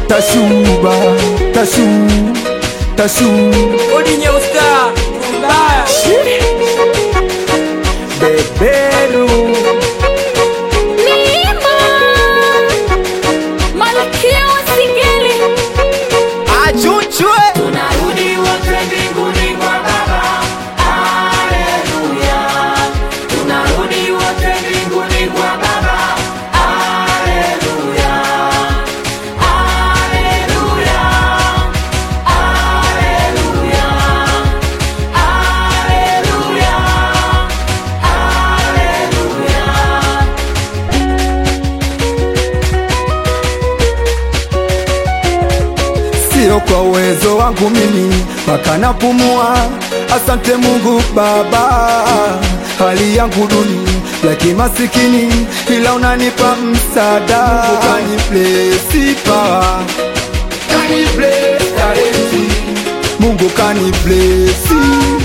tashuba tashu tashu Odinye usta mbaya beberu Neema, malkia wa Singeli, achuchwe Tunarudi wote mbinguni kwa Baba Haleluya Tunarudi wote mbinguni kwa Baba Haleluya Haleluya Haleluya Haleluya Haleluya sio kwa uwezo wangu mimi mpaka napumua. Asante Mungu Baba, hali yangu duni ya kimasikini, ila unanipa msaada. Mungu kaniblesi power, kaniblesi talenti, Mungu kaniblesi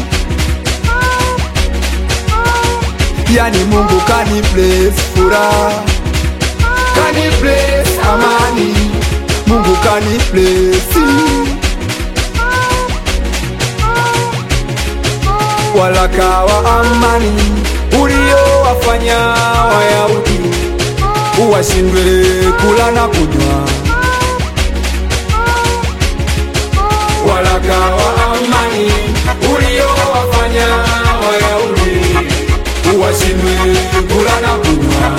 yani Mungu kaniblesi furaha kaniblesi amani Mungu kaniblesi walaka wa amani uliowafanya Wayahudi uwashindwe kula na kunywa. Walaka wa amani uliowafanya Wayahudi uwashindwe kula na kunywa.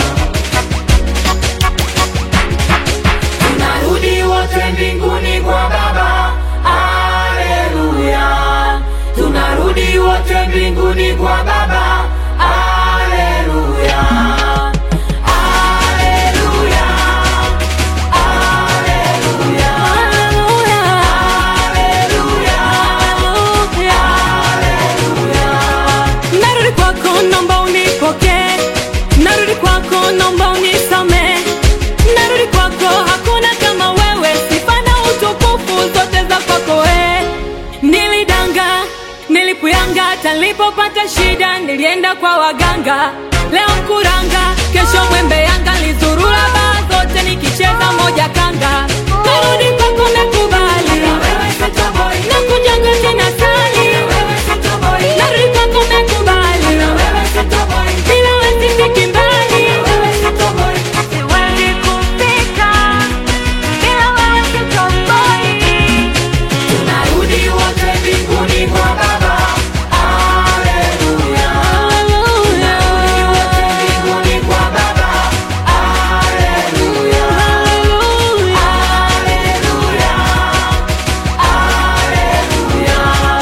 Tunarudi wote mbinguni kwa Baba. Haleluya. Tunarudi wote mbinguni kwa Baba. Haleluya. Haleluya. Haleluya. haleluya, haleluya. Narudi kwako, naomba unipokee, narudi kwako, naomba unisame, narudi kwako, hakuna kama wewe, sifa na utukufu zote za kwako we. Nilidanga, nilipuyanga, hata nilipopata shida nilienda kwa waganga, leo mkuranga, kesho mwembe yanga, nilizurura baa zote nikicheza moja kanga, narudi kwako, nakubali nakujanga tena sali, narudi kwako, nakubali bila wewe sifiki mbali, siwezi kufika bila wewe sitoboi. Tunarudi wote mbinguni kwa Baba. Haleluya. Tunarudi wote mbinguni kwa Baba. Haleluya. Haleluya. Haleluya. Haleluya.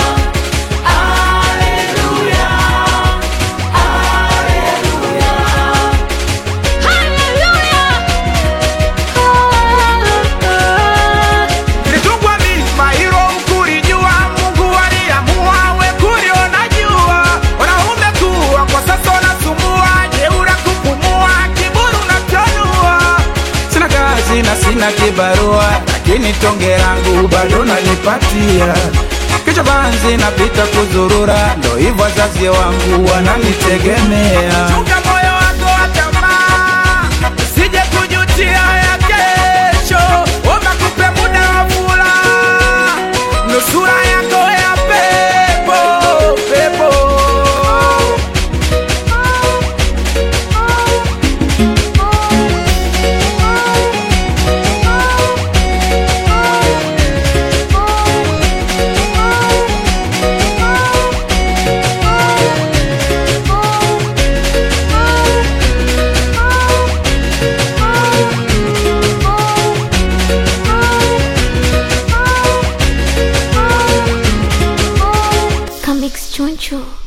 Nilitungwa mimba hilo mkulijua, Mungu aliamua we kuliona jua. Wanaume kuwa kwa sasa wanasumbua, jeura kupumua, kiburi unatanua. Sina kazi na sina kibarua, lakini tonge langu bado nalipatia. Kichwa banzi napita kuzurura, ndo hivyo wazazi wangu wananitegemea. Chunga moyo wako wa tamaa, usije kujutia ya kesho. Omba kupe muda wa furaha, nusura yako ya pepo pepo. Comics Choncho.